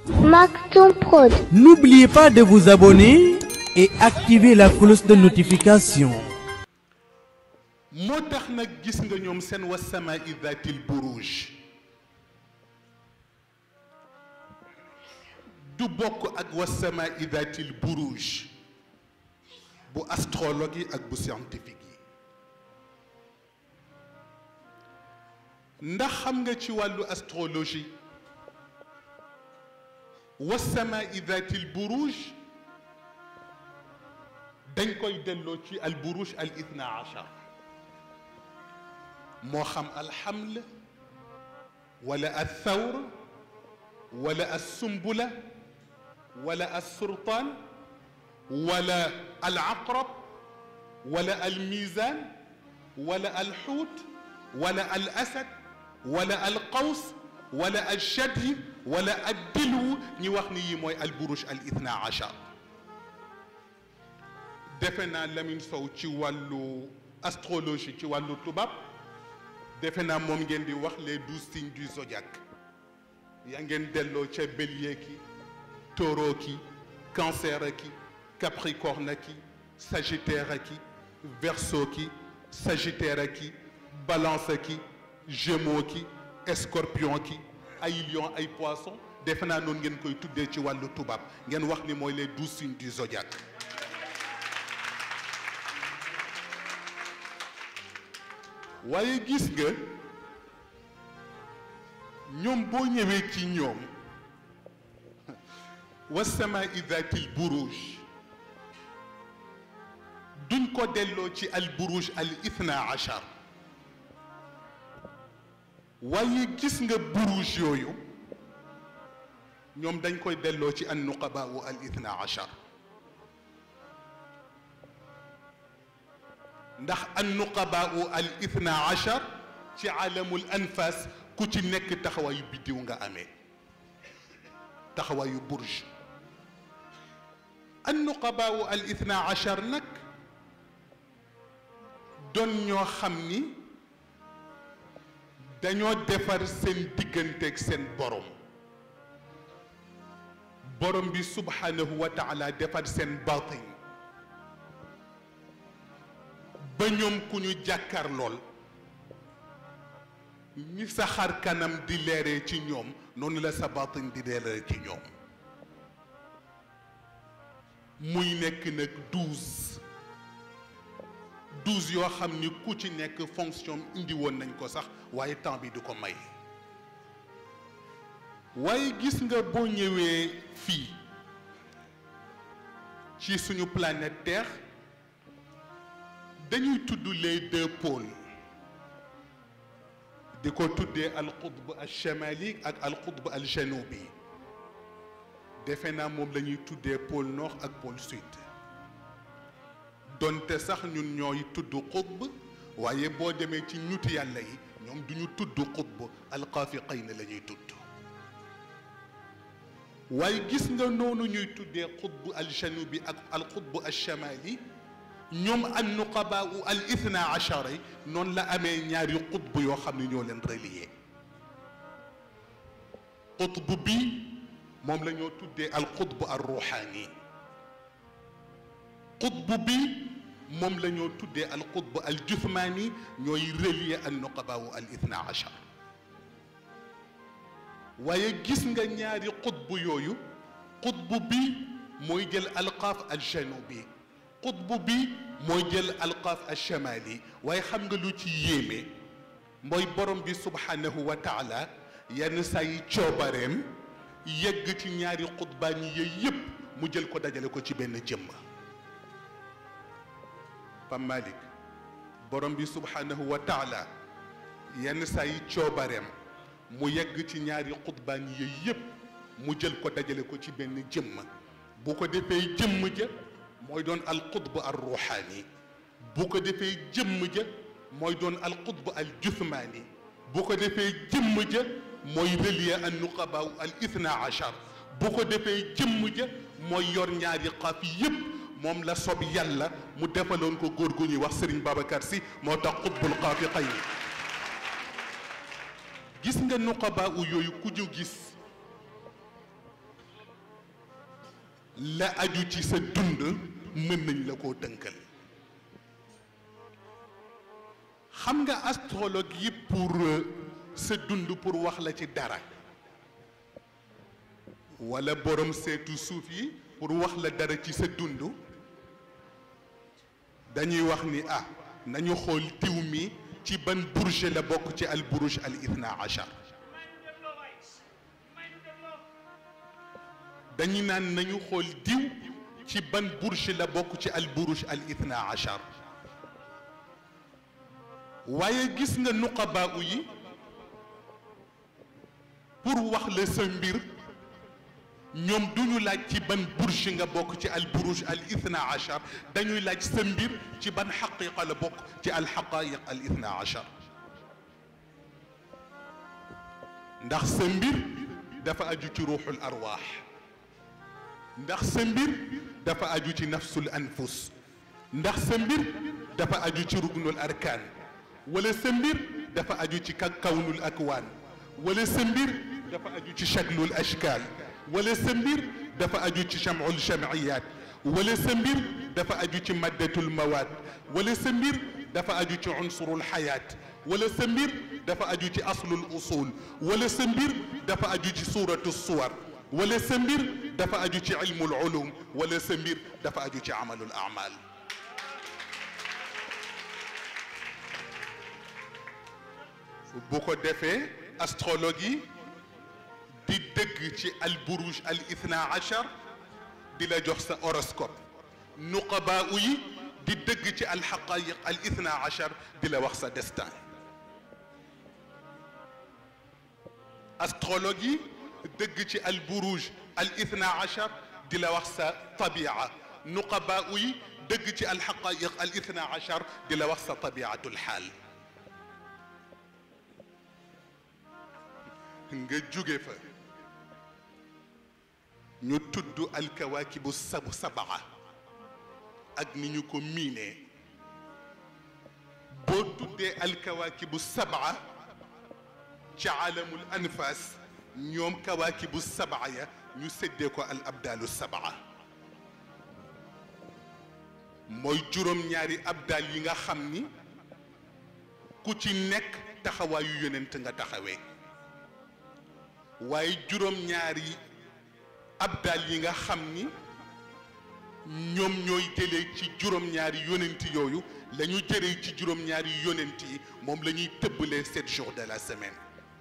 Maktoum Prod. N'oubliez pas de vous abonner et activer la cloche de notification. moo tax nag gis nga ñoom seen wasamaa idatil buruj du bokk ak wasamaa idatil buruj bu astrologue yi ak bu scientifique yi ndax xam nga ci wàllu astrologie wasamaa idatil buruj dañ koy delloo ci al buruj al ithna achar moo xam alxaml wala althawr wala alsumbula wala alsurtaan wala alaqrab wala almizan wala alxuut wala alasad wala alqaws wala alshadyi wala addilwu ñi wax ni yi mooy alburuj al ithna achar defe naa Lamine Sow ci wàllu astrologie ci wàllu tubaab defe naa moom ngeen di wax les douze signes du zodiaque yaa ngeen delloo ca bélier ki taureau ki cancer ki capricorne ki sagittaire ki verseau ki sagittaire ki balance ki gémeaux ki scorpion ki ay lion ay poisson defe naa noonu ngeen koy tuddee ci wàllu tubaab ngeen wax ni mooy les douze signes du zodiaque waaye gis nga ñoom boo ñëwee ci ñoom wasamaa idatil buruj duñ ko delloo ci al buruj al ithna achar waaye gis nga buruj yooyu ñoom dañ koy delloo ci an nuqabaa al ithna achar ndax an nuqabaa al ithna achar ci alamul anfas ku ci nekk taxawaayu biddiw nga amee taxawaayu burj an nuqabaa al ithna achar nag doon ñoo xam ni dañoo defar seen digganteeg seen borom borom bi subhanahu wa taala defar seen batin ba ñoom ku ñu jàkkaar lool ñi sa xar kanam di leeree ci ñoom noonu la sa batin di leeree ci ñoom muy nekk nag douze douze yoo xam ni ku ci nekk fonction indi woon nañ ko sax waaye temps bi du ko may waaye gis nga boo ñëwee fii ci suñu planète Terre dañuy tudd les deux pôles di ko tuddee al qutb al chamali ak al qutb al janubi defe naa moom la ñuy tuddee pôle nord ak pôle sud donte sax ñun ñooy tudd qutb waaye boo demee ci ñuti yàlla yi ñoom du ñu tudd qutb al qaafiqayn la ñuy tudd waaye gis nga noonu ñuy tuddee qutb al janubi ak al qutb al chamali ñoom an nuqabaa al ithna achara yi noonu la amee ñaari qutb yoo xam ne ñoo leen relier qutb bi moom la ñoo tuddee al qutb al ruuxaani qutb bi moom la ñoo tuddee al qutb al juthmaani ñooy relier an nuqabaa al ithna achar waaye gis nga ñaari qutb yooyu qutb bi mooy jël alqaaf al janubi qutb bi mooy jël alqaaf alchamali waaye xam nga lu ci yéeme mooy borom bi subhanahu wa taala yenn saa yi coobareem yegg ci ñaari xutbaan yi yooyu yëpp mu jël ko dajale ko ci benn jëmm Pam Malik borom bi subhanahu wa taala yenn saa yi coobareem mu yegg ci ñaari xutbaan yi yooyu yëpp mu jël ko dajale ko ci benn jëmm bu ko defee jëmm ja mooy doon al qutb al ruuxaani bu ko defee jëmm ja mooy doon al qutb al juthmaani bu ko defee jëmm ja mooy relier an nuqabaa al ithna achar bu ko defee jëmm ja mooy yor ñaari xaaf yépp moom la sob yàlla mu defaloon ko góor gu ñuy wax Serigne Babacar Sy moo tax qutbul xaafiqayn gis nga nuqabaa u yooyu ku ñu gis la aju ci sa dund mën nañ la koo tënkal xam nga astrologue yi pour sa dund pour wax la ci dara wala borom seetu suuf yi pour wax la dara ci sa dund dañuy wax ni ah nañu xool tiw mi ci ban bourge la bokk ci al buruj al ithna achar dañu naan nañu xool diw ci ban bourge la bokk ci al buruj al ithna achar waaye gis nga nuqabaa yi pour wax la sa mbir ñoom duñu laaj ci ban bourge nga bokk ci al buruj al ithna achar dañuy laaj sa mbir ci ban xaqiqa la bokk ci al xaqaiq al ithna achar ndax sa mbir dafa aju ci ruuxul arwaax ndax sa mbir dafa aju ci nafsul anfus ndax sa mbir dafa aju ci rugnul arkaan wala sa mbir dafa aju ci kawnul akwaan wala sa mbir dafa aju ci shaklul ashkaal wala sa mbir dafa aju ci jamul jamiyat wala sa mbir dafa aju ci maddatul mawaad wala sa mbir dafa aju ci unsurul xayaat wala sa mbir dafa aju ci aslul usul wala sa mbir dafa aju ci suuratu suwar wala sa mbir dafa aju ci ilmul ulum wala sa mbir dafa aju ci amalul amal bu ko defee astrologue yi di dëgg ci al buruj al ithna achar di la jox sa horoscope nuqabaa yi di dëgg ci al xaqayiq al ithna achar di la wax sa destin astrologue yi dëgg ci al buruj al ithna achar di la wax sa tabia nuqabaa yi dëgg ci al xaqayiq al ithna achar di la wax sa tabiatul xaal nga jóge fa ñu tudd alkawaakibu sab sabaa ak ni ñu ko miinee boo tuddee alkawaakibu sabaa ca alamul anfas ñoom kawaakibu sabaa ya ñu séddee ko al abdaalu sabaa mooy juróom-ñaari abdaal yi nga xam ni ku ci nekk taxawaayu yonent nga taxawee waaye juróom-ñaari abdal yi nga xam ni ñoom ñooy jëlee ci juróom-ñaari yonent yooyu la ñu jëlee ci juróom-ñaari yonent yi moom la ñuy tëbbalee sept jours de la semaine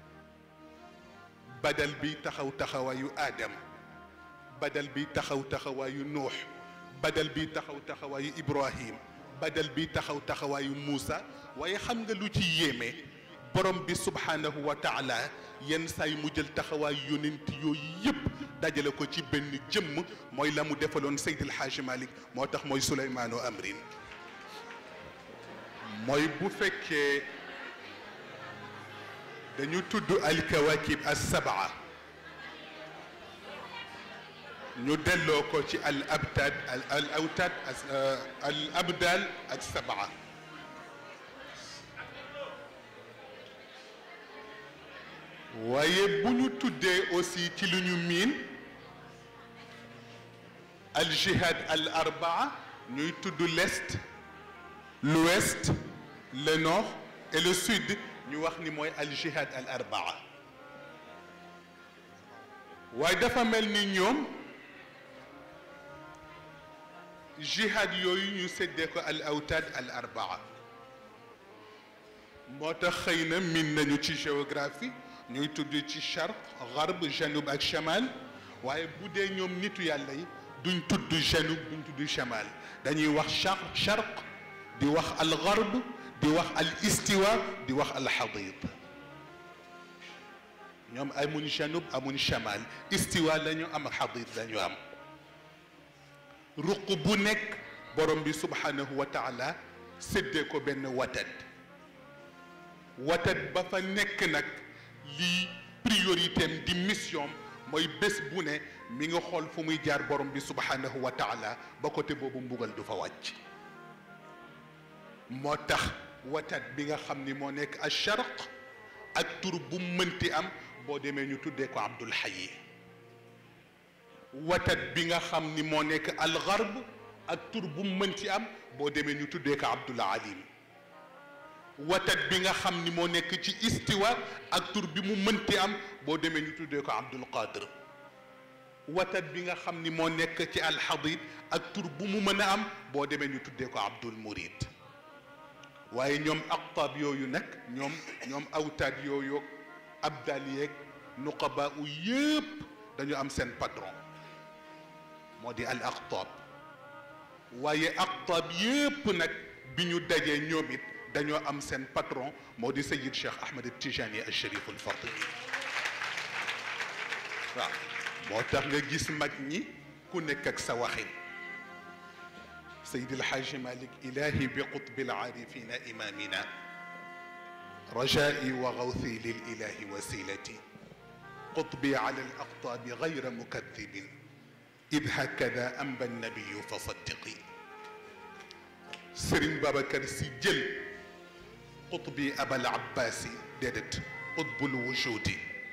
badal bi taxaw taxawaayu Adam badal bi taxaw taxawaayu Nuux badal bi taxaw taxawaayu Ibrahim badal bi taxaw taxawaayu Muusa waaye xam nga lu ci yéeme borom bi subhanahu wa taala yenn saa yi mu jël taxawaay yonent yooyu yëpp dajale ko ci benn jëmm mooy la mu defaloon Seydil Hadji Malick moo tax mooy Suleymaanu Amrin mooy bu fekkee dañu tudd alkawakib as sabaa ñu delloo ko ci al abtad al awtad al abdal ak sabaa waaye bu ñu tuddee aussi ci lu ñu miin al jihad al arbaa ñuy tudd l'est l'ouest le nord et le sud ñu wax ni mooy al jihad al arbaa waaye dafa mel ni ñoom jihad yooyu ñu séddee ko al awtaad al arbaa moo tax xëy na miin nañu ci géographie ñuy tudd ci charq garb janub ak chamal waaye bu dee ñoom nitu yàlla yi duñ tudd janub duñ tudd chamal dañuy wax charq charq di wax al garb di wax al istiwa di wax al xadid ñoom amuñ janub amuñ chamal istiwa la ñu am xadid la ñu am ruq bu nekk borom bi subhanahu wa taala séddee ko benn watat watat ba fa nekk nag lii priorité am di mission mooy bés bu ne mi nga xool fu muy jaar borom bi subhanahu wa taala ba côté boobu mbugal du fa wàcc moo tax watat bi nga xam ni moo nekk al sharq ak tur bu mënti am boo demee ñu tuddee ko abdul hayyi watat bi nga xam ni moo nekk algarb ak tur bu mu mënti am boo demee ñu tuddee ko abdul alim watat bi nga xam ni moo nekk ci istiwa ak tur bi mu mënti am boo demee ñu tuddee ko abdul qadir watat bi nga xam ni moo nekk ci alxadid ak tur bu mu mën a am boo demee ñu tuddee ko abdul murid waaye ñoom aqtaab yooyu nag ñoom ñoom awtaad yooyu abdal yeeg nuqaba u yëpp dañu am seen patron moo di al aqtaab waaye aqtaab yëpp nag bi ñu dajee ñoom it dañoo am seen patron moo di sayid cheikh ahmed tijani al sharif al fatimi waaw moo tax nga gis mag ñi ku nekk ak sa waxin سيد الحاج مالك إلهي بقطب العارفين إمامنا رجائي وغوثي للإله وسيلتي قطبي على الأقطاب غير مكذب إذ هكذا أنبى النبي فصدقي سرين بابا كرسي جل قطبي أبا العباس ددت قطب الوجود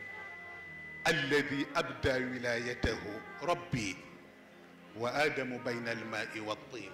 الذي أبدى ولايته ربي وآدم بين الماء والطين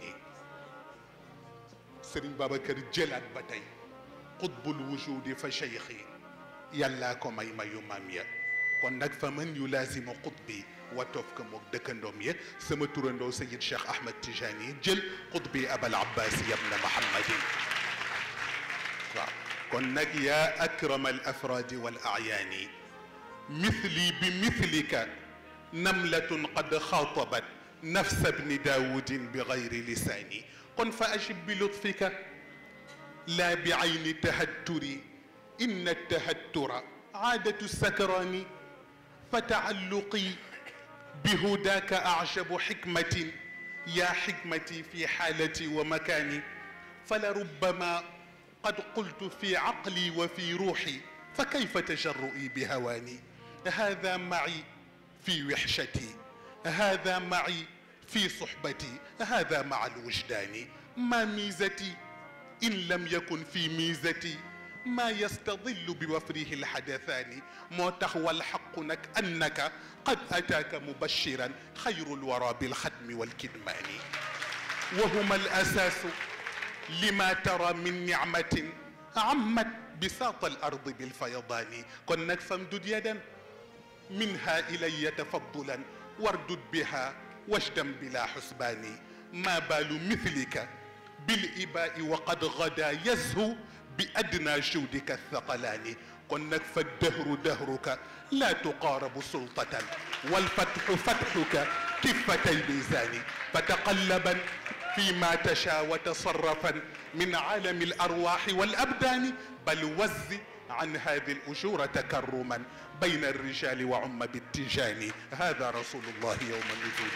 سرين بابكر جلات باتاي قطب الوجود فشيخي يلاكم أي ما يماميا kon nag fa man yulaasimu qutbi watof ka moog dëkkandoom ya sama turandoo sayid cheikh ahmad tijani jël qutbi abal abbas yabna muhammadin waaw kon nag yaa akrama al afraadi wal ayaani mithli bi mithlika namlatun qad xaatabat نفس ابن داود بغير لساني قل فأجب بلطفك لا بعين التهتر إن التهتر عادة السكران فتعلقي بهداك أعجب حكمة يا حكمتي في حالتي ومكاني فلربما قد قلت في عقلي وفي روحي فكيف تجرؤي بهواني هذا معي في وحشتي هذا معي في صحبتي هذا مع الوجدان ما ميزتي إن لم يكن في ميزتي ما يستظل بوفره الحدثان موتخ والحق نك أنك قد أتاك مبشرا خير الورى بالختم والكدمان وهما الأساس لما ترى من نعمة عمت بساط الأرض بالفيضان كنك فامدد يدا منها إلي تفضلا واردد بها واشدا بلا حسبان ما بال مثلك بالإباء وقد غدا يزهو بأدنى جودك الثقلان قلنك فالدهر دهرك لا تقارب سلطة والفتح فتحك كفتي ميزان فتقلبا فيما تشاء وتصرفا من عالم الأرواح والأبدان بل وز عن هذه الأجور تكرما بين الرجال وعم بالتجان هذا رسول الله يوم النزول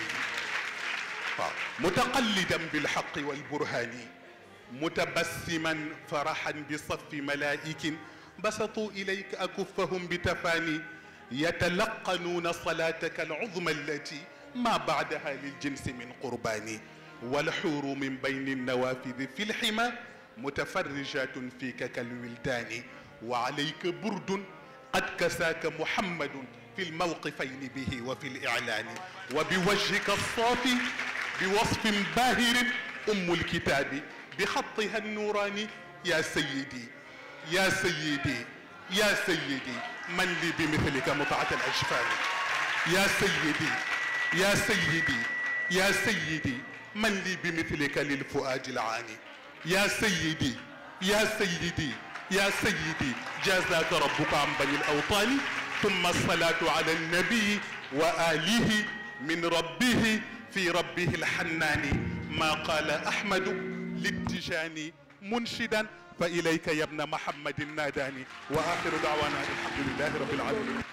متقلدا بالحق والبرهان متبسما فرحا بصف ملائك بسطوا إليك أكفهم بتفاني يتلقنون صلاتك العظمى التي ما بعدها للجنس من قربان والحور من بين النوافذ في الحمى متفرجات فيك كالولدان وعليك برد قد كساك محمد في الموقفين به وفي الإعلان وبوجهك الصافي بوصف باهر أم الكتاب بخطها النوراني يا سيدي يا سيدي يا سيدي من لي بمثلك مطعة الأجفان يا سيدي يا سيدي يا سيدي من لي بمثلك للفؤاد العاني يا سيدي يا سيدي يا سيدي جازاك ربك عن بني الأوطان ثم الصلاة على النبي وآله من ربه في ربه الحنان ما قال أحمد للتجاني منشدا فإليك يا ابن محمد ناداني وآخر دعوانا الحمد لله رب العالمين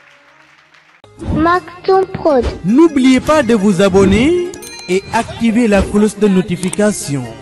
Maktoum Prod. N'oubliez pas de vous abonner et activer la cloche de notification.